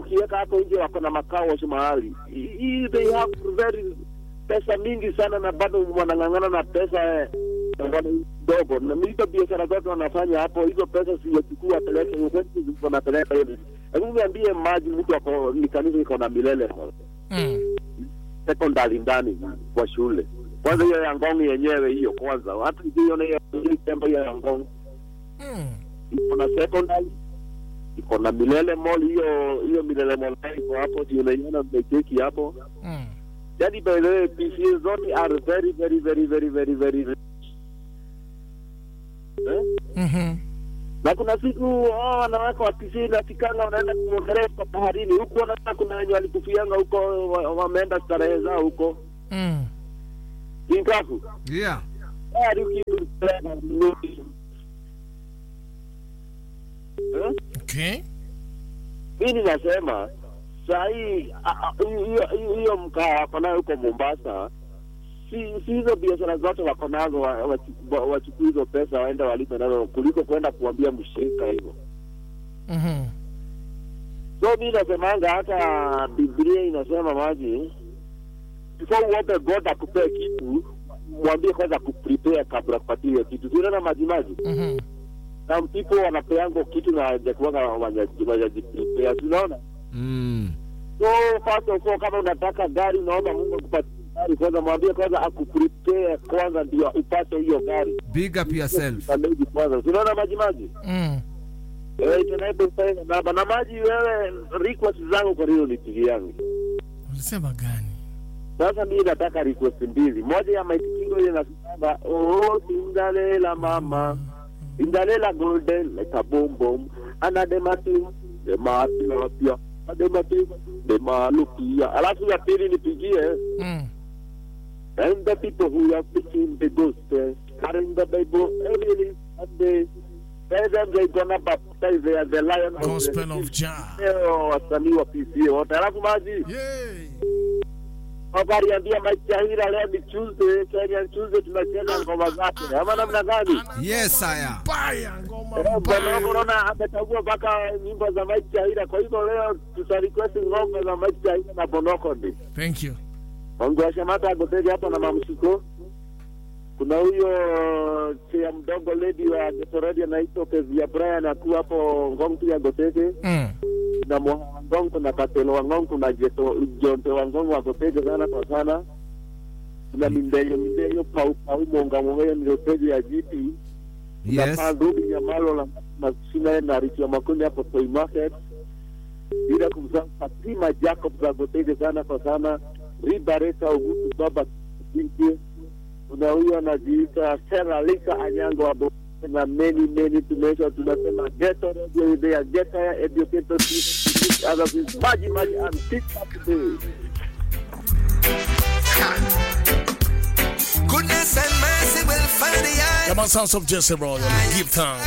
ukiweka hapo nje wako na makao mahali hii they have very pesa mingi sana na bado wanang'ang'ana na pesa eh, ndogo na hizo biashara zote wanafanya hapo hizo pesa siyachukua apeleke wanapeleka hivi hebu niambie maji mtu ako ni kanisa iko na milele Mm. secondary ndani kwa shule kwanza hiyo ya ngong yenyewe hiyo kwanza hata ikiona hiyo tembo hiyo ya ngong Mm. iko na secondary iko na milele mall hiyo hiyo milele mall iko hapo si unaiona mmecheki hapo Mm. yani by the way PCA zote are very very very very very very eh? Mhm. na kuna siku oh, wanawake wa PCA inafikanga wanaenda kuogelea kwa baharini huko na kuna wenye walikufianga huko wa- wameenda starehe zao huko Mm. inkafu Yeah. tayari ukipeleka mnunuzi. Eh? Okay. mi ninasema sahii hiyo hiyo- hiyo mkaa wako nayo huko Mombasa, si si hizo biashara zote wako nazo, wa- wachu- wa- wachukue hizo pesa waende walipe nazo kuliko kwenda kuambia mshirika hivyo. Mhm. So mi nasemanga hata Biblia inasema maji, before uombe God akupee kitu, mwambie kwanza kuprepare kabla kupatia hiyo kitu. Siunaona maji maji Mhm. na people wanapeango kitu na hawajakuwanga wajajiprepare, tunaona Mm. So first of all, kama unataka gari, unaomba Mungu akupatie gari kwanza, mwambie kwanza akuprepare kwanza, ndio upate hiyo gari Big up yourself. Kamili kwanza. Tunaona maji maji Mm. eh, tunaipo pesa baba na maji. Wewe request zangu kwa hiyo nipigi yangu Ulisema gani? sasa. Mimi nataka request mbili, moja ya Mike Kingo ile nasema oh, Cinderella mama Cinderella golden like a boom boom anademati dematilapia ademati demalukia. Alafu ya pili nipigie Mm. and the people who are preaching the gospel, carrying the Bible every Sunday, tell them they're gonna baptize they are the lion of Gospel the of Jah. Leo wasanii wa PCA wote, alafu maji Yay. wakariambia Mike Chahira, leo ni Tuesday, Kenya Tuesday, tunacheza ngoma zake ama namna gani? Yes, sire. Baya ngoma Eh, Bwana mbaya. unaona amechagua mpaka nyimbo za Mike Chahira, kwa hivyo leo tutarequest ngoma za Mike Chahira na Bonoko ndi Thank you. Ongewashamata Goteri hapo na mamshiko. Kuna huyo chia mdogo lady wa Getoredi anaitwa Kezia Brian akiwa hapo Ngong tu ya Goteke Mm. na Moha wa Ngong, kuna Katelo wa Ngong, kuna Jeto Jonte wa Ngong wa Goteke sana kwa sana. Kuna Mindeyo Mindeyo Pau Pau Monga Monga ni Goteke ya GP. Kuna Yes. Pandubi Nyamalo la Masina na Richia Makundi hapo Toy Market. Bila kumsahau Fatima Jacob za Goteke sana kwa sana. Ribareta Ugutu Baba Kinkie. Kuna huyo anajiita Sera Lika Anyango wa Bo- na many many tumesha tunasema ghetto radio they are ghetto educated people others is maji maji and pick up today. Goodness and mercy will find the eye. Yeah, man, sounds of Jesse Royal. Give thanks.